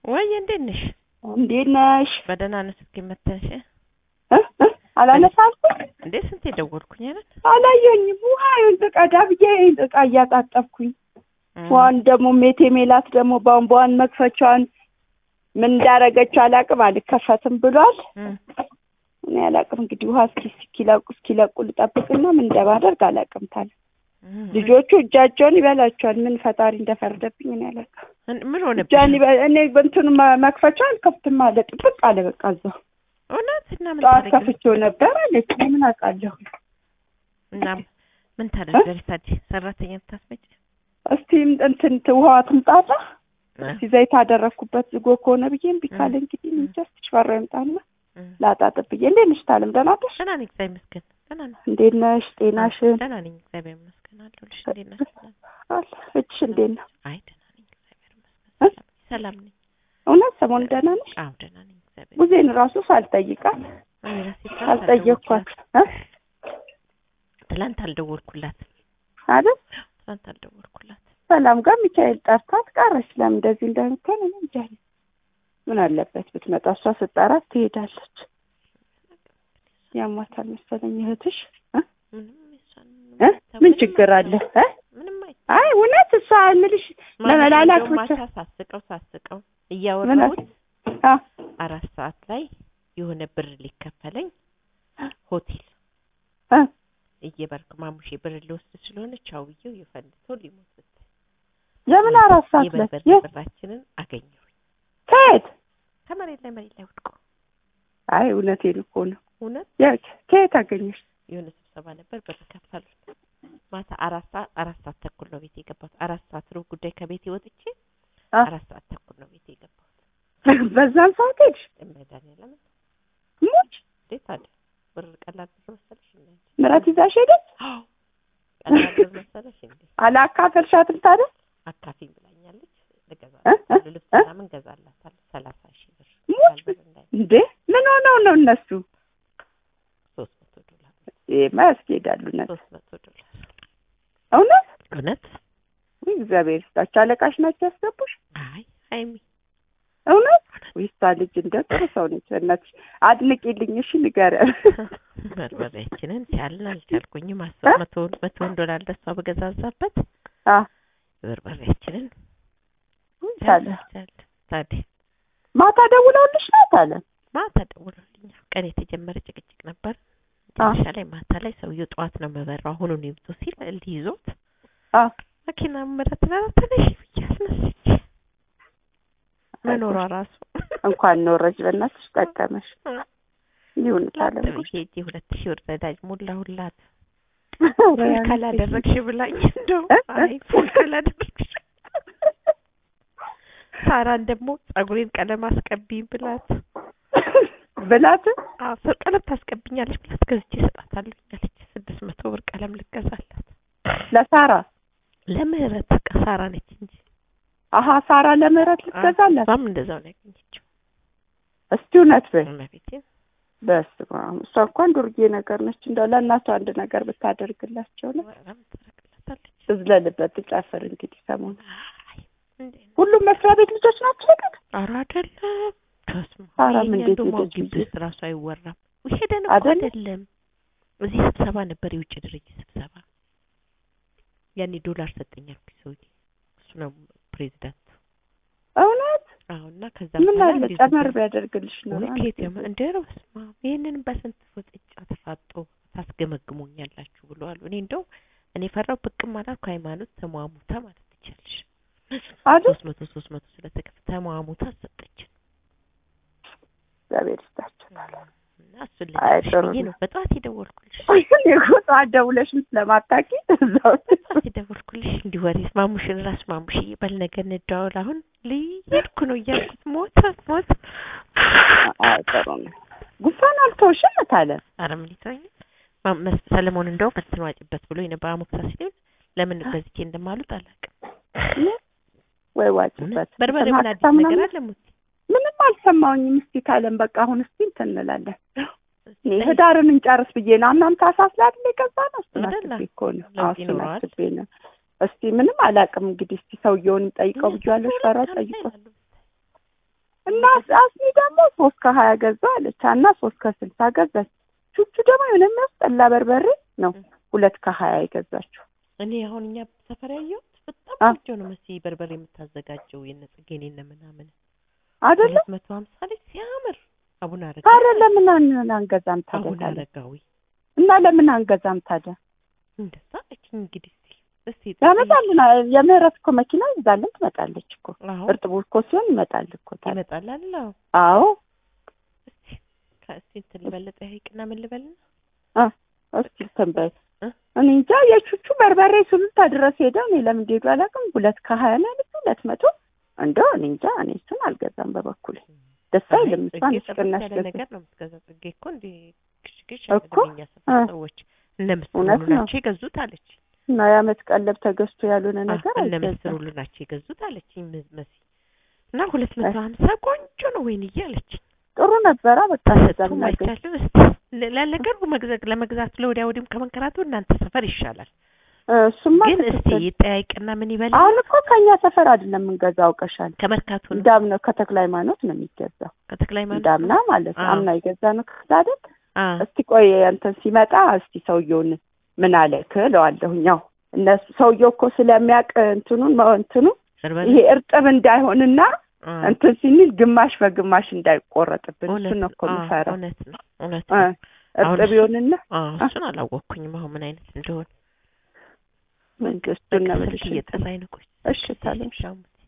ወይ እንዴት ነሽ? እንዴት ነሽ? በደህና ነው። ስልክ መተንሽ እ እ አላነሳልኩም እንዴ? ስንት የደወልኩኝ አይደል? አላየኝም። ውሃ ልቀዳ ብዬ እቃ እያጣጠብኩኝ ውሃን ደግሞ ሜቴ ሜላት ደግሞ ቧንቧን መክፈቻዋን ምን እንዳረገችው አላቅም አልከፈትም ብሏል። እም፣ እኔ አላቅም እንግዲህ ውሃ እስኪ እስኪለቁ እስኪለቁ ልጠብቅና ምን እንደማደርግ አላቅም። ታለ እም፣ ልጆቹ እጃቸውን ይበላቸዋል። ምን ፈጣሪ እንደፈረደብኝ እኔ አላቅም። እን- ምን ሆነብሽ? እጃን ይበ እኔ በእንትኑ መ- መክፈቻው አልከፍትም አለ ጥብቅ አለ። በቃ እዛው እውነት እና ምን ጠዋት ታደርጊ? ከፍቼው ነበር አለች። እኔ ምን አውቃለሁ። እና ምን ታደርጊ? ታዲያ ሰራተኛ ታስመጪ? እስቲ እንትን ት- ውሃዋ ትምጣና እ፣ እስቲ ዘይት አደረግኩበት ዝጎ ከሆነ ብዬ እምቢ ካለ እንግዲህ እ። እንጃ እስቲ ሽፈራ ይምጣና እም። ላጣጥብ ብዬ። እንዴት ነሽ ታለም? ደህና ነሽ? ደህና ነኝ እግዚአብሔር ይመስገን። ደህና ነኝ። እንዴት ነሽ? ጤናሽን ደህና ነኝ እግዚአብሔር ይመስገን። አለሁልሽ። እንዴት ነሽ? አለ እጅሽ እንዴት ነው? አይ ደህና ነኝ እግዚአብሔር እ? ይመስገን። ሰላም ሰላም ነኝ። እውነት ሰሞኑን ደህና ነሽ? አዎ ደህና ነኝ እግዚአብሔር ሙዜን ራሱ ሳልጠይቃት እኔ ራሴ ትላንት ሳልጠየቅኳት አልደወልኩላት- እ? ትላንት አልደወልኩላት አይደል ትላንት አልደወልኩላት። ሰላም ጋር ሚካኤል ጠርታት ቀረች። ለምን እንደዚህ እንደምትሆን እኔ እንጃ። ምን አለበት ብትመጣ፣ እሷ ስጠራት ትሄዳለች። ያሟታል መሰለኝ እህትሽ እ? ምንም የእሷን እ? ምን ምንም ችግር አለ እ? ምንም አይ አይ እውነት እሷ ምልሽ ለመላላት እንደውም ብቻ ማታ ሳስቀው ሳስቀው እያወራሁት አ አራት ሰዓት ላይ የሆነ ብር ሊከፈለኝ ሆቴል እ? እየበርክ ማሙሼ ብር ሊወስድ ስለሆነ ቻው ብዬው የፈንድቶ ሊሞት ስትል ለምን አራት ሰዓት ላይ የበርበሬ የት ብራችንን አገኘሁኝ ከየት? ከመሬት ላይ መሬት ላይ ወድቆ አይ እውነቴን እኮ ነው። እውነት የት ከየት አገኘሽ? የሆነ ስብሰባ ነበር ብር ከፈሉት ማታ አራት ሰዓት አራት ሰዓት ተኩል ነው ቤት የገባሁት አራት ሰዓት ሩብ ጉዳይ ከቤቴ ወጥቼ አ አራት ሰዓት ተኩል ነው ቤት የገባሁት በዛን ሰዓት ሄድሽ? መድኃኒዓለም ሙች እንዴት አለ ብር ቀላል ብር መሰለሽ እንዴ ምራት ይዛሽ ሄደች? አዎ ቀላል ብር መሰለሽ እንዴ አላካፈልሻትም ታዲያ? አካፊኝ ብላኛለች እ? እ? ልገዛላት ልብስ እ? ምናምን ገዛላታል ሰላሳ ሺህ ብር ሙች ብር እንዳይ እንዴ ምን ሆነው ነው እነሱ? ሶስት መቶ ዶላር ይሄማ ያስኬዳሉ። እውነት ሶስት መቶ ዶላር እውነት እውነት ወይ እግዚአብሔር ይስጣቸው። አለቃሽ ናቸው ያስገቡሽ? አይ ሀይሚ እውነት ወይስ ልጅ እንደ ጥሩ ሰው ነች። በእናትሽ አድንቂልኝ እሺ፣ ንገሪያት። በርበሬያችንን ቻልን አልቻልኩኝም አስር መቶውን መቶውን ዶላር ለሷ በገዛዛበት አ በርበሬያችንን ታለ ቻል ታዲያ ማታ ደውለውልሽ ናት አለ። ማታ ደውሎልኛል። ቀን የተጀመረ ጭቅጭቅ ነበር። መጨረሻ ላይ ማታ ላይ ሰውየው ጠዋት ነው የምበራው አሁኑን ይምጡ ሲል እንዲህ ይዞት አ መኪና ምረት ላላ ተነሽ ብዬ አስነስቼ መኖሯ ራሱ እንኳን ኖረች በእናትሽ ጠቀመሽ። ይሁን ታለ ላጥ ብዬ ሂጅ ሁለት ሺህ ብር ነዳጅ ሞላሁላት። ፉል ካላደረግሽ ብላኝ እንደው እ? እ? አይ ፉል ካላደረግሽ ሳራን ደግሞ ጸጉሬን ቀለም አስቀቢኝ ብላት ብላት አዎ ሰው ቀለም ታስቀብኛለች ብላት ገዝቼ እሰጣታለሁ አለች። ስድስት መቶ ብር ቀለም ልገዛላት ለሳራ ለምህረት በቃ ሳራ ነች እንጂ አሀ ሳራ ለምህረት ልትገዛላት እሷም እንደዛው ነው ያገኘችው። እስቲ እውነት በይ። እመቤቴን በስመ አብ እሷ እንኳን ዱርዬ ነገር ነች። እንደው ለእናቷ አንድ ነገር ብታደርግላቸው ነው። ወረም ታደርግላታለች። ትዝለልበት ትጨፍር እንግዲህ ሰሞኑን አይ እንዴ ሁሉም መስሪያ ቤት ልጆች ናቸው ግን ኧረ አይደለም ተስማ ሳራም የእኛ እንዴት እንደውም አሁን ሄደች ግቢ ብዬ ውስጥ ራሱ አይወራም። ሄደን እኮ አይደለም? አይደለም እዚህ ስብሰባ ነበር፣ የውጭ ድርጅት ስብሰባ። ያኔ ዶላር ሰጠኝ አልኩኝ ሰውዬ፣ እሱ ነው ፕሬዚዳንቱ። እውነት አዎ እና ከዛ ምን በኋላ አለ እንዴት ጨመር ነበር? ቢያደርግልሽ ነው ወይ ከየት ያመ እንደ ኧረ በስመ አብ ይሄንን በስንት ወጥጫ ተፋጦ ታስገመግሙኛላችሁ ብሎ አሉ። እኔ እንደው እኔ ፈራው ብቅም አላልኩ። ሃይማኖት ተሟሙታ ማለት ትችላለሽ። አይደል? ሶስት መቶ ሶስት መቶ ስለተከፈ ተሟሙታ ሰጠችን እግዚአብሔር ይስጣቸው። እና እሱን አይ ልነግርሽ ጥሩ ብዬ ነው። ነው በጠዋት የደወልኩልሽ። እኔ እኮ ጠዋት ደውለሽም ስለማታውቂ እዛው በጠዋት የደወልኩልሽ እንዲህ ወሬ ማሙሽን ራስ ማሙሽዬ በል ነገ እንደዋወል አሁን ልሄድኩ ነው እያልኩት ሞተ ሞተ። አይ ጥሩ ነው። ጉንፋን አልተውሽም ታለ ኧረ ምን ይተወኝ ማ- መስ- ሰለሞን እንደውም እንትን ዋጭበት ብሎ የነበረ አሞክሳ ሲሆን ለምን ገዝቼ እንደማሉት አላውቅም። ወይ ዋጭበት በርበሬ ምን አዲስ ማክታ ነገር ምናምን አለ ሙቲ? ምንም አልሰማሁኝም። እስቲ ካለም በቃ አሁን እስቲ እንትን እንላለን። እኔ ህዳርን እንጨርስ ብዬ ነው። አምናም ታህሳስ ላይ አይደል የገዛ ነው። እሱን አይደለ? አስቤ እኮ ነው። ለውጥ አዎ እሱን ይኖረዋል። አስቤ ነው። እስቲ ምንም አላውቅም። እንግዲህ እስቲ ሰውየውን ጠይቀው ብያለሁ። ፈራ ጠይቆ እና አስኒ ደግሞ ሶስት ከሀያ ገዛ አለች እና ሶስት ከስልሳ ገዛች። ቹቹ ደግሞ የሆነ የሚያስጠላ በርበሬ ነው ሁለት ከሀያ የገዛችው። እኔ አሁን እኛ ሰፈር ያየሁት በጣም አ- ቆንጆ ነው መሲ በርበሬ የምታዘጋጀው የነ ጽጌኔ እነ ምናምን አይደለም ሁለት መቶ ሀምሳ ላይ ሲያምር አቡነ አረጋዊ ታዲያ ለምን አን- አንገዛም ታዲያ አቡነ ታዲያ? አረጋዊ እና ለምን አንገዛም ታዲያ? እንደዛ አለችኝ። እንግዲህ እስኪ እስኪ ያመጣልና የምህረት እኮ መኪና ይዛልን ትመጣለች እኮ አዎ እርጥቡ እኮ ሲሆን ይመጣል እኮ ታዲያ። ይመጣል አለ አዎ። አዎ እስኪ ከእስኪ እንትን ልበለጠ ሀይቅና ምን ልበልና እስኪ ተንበይ እ? እኔ እንጃ የቹቹ በርበሬ ሱሉልታ ድረስ ሄደው እኔ ለምን እንደሄዱ አላውቅም። ሁለት ከሀያ ላይ ልክ ሁለት መቶ እንደው እኔ እንጃ እኔ እሱን አልገዛም በበኩሌ ደስ አይልም። እሷን ጽጌ ጥርት ቅናሽ ያለ ገዛ ነገር ነው የምትገዛው። ጽጌ እኮ እንደ ግሽግሽ እኮ፣ አይደለም የእኛ ሰፈር እ። ሰዎች እነ ምስር እውነት ሁሉ ነው። ናቸው የገዙት አለች። እና የዓመት ቀለብ ተገዝቶ ያልሆነ አዎ፣ ነገር እነ ምስር አይገዛም። ሁሉ ናቸው የገዙት አለችኝ ም- መሲ እና ሁለት መቶ ሀምሳ ቆንጆ ነው ወይንዬ አለችኝ። ጥሩ ነበራ በቃ ተሰጥቶም እዛም ነገር አይቻለሁ። እስቲ ለ- ለነገሩ መግዛት ለመግዛት ለወዲያ ወዲህም ከመንከራቱ እናንተ ሰፈር ይሻላል። እ፣ እሱማ ግን እስቲ ትክክል። ይጠያይቅና ምን ይበል አሁን እኮ ከኛ ሰፈር አይደለም የምንገዛው አውቀሻል። ከመርካቶ ነው እንዳም ነው ከተክለ ሃይማኖት ነው የሚገዛው። ከተክለ ሃይማኖት እንዳምና ማለት ነው አዎ። አምና የገዛ ነው ከዛ አይደል? አ እስቲ ቆይ እንትን ሲመጣ እስቲ ሰውየውን ምን አለክ እለዋለሁኝ። ያው እነሱ ሰውየው እኮ ስለሚያውቅ እንትኑን መ- እንትኑ በርበሬ ይሄ እርጥብ እንዳይሆንና አ፣ እንትን ሲኒል ግማሽ በግማሽ እንዳይቆረጥብን እውነት እሱን ነው እኮ አ፣ የምፈራው። እውነት ነው እውነት እ፣ ነው። አሁን እርጥብ እሱ- ይሆንና አ፣ እሱን አላወቅኩኝም አሁን ምን አይነት እንደሆነ መንግስቱን ነው ስልክ የምልሽ። እየጠራኝ ነው። ቆይ እሺ ታዲያ ሻሙ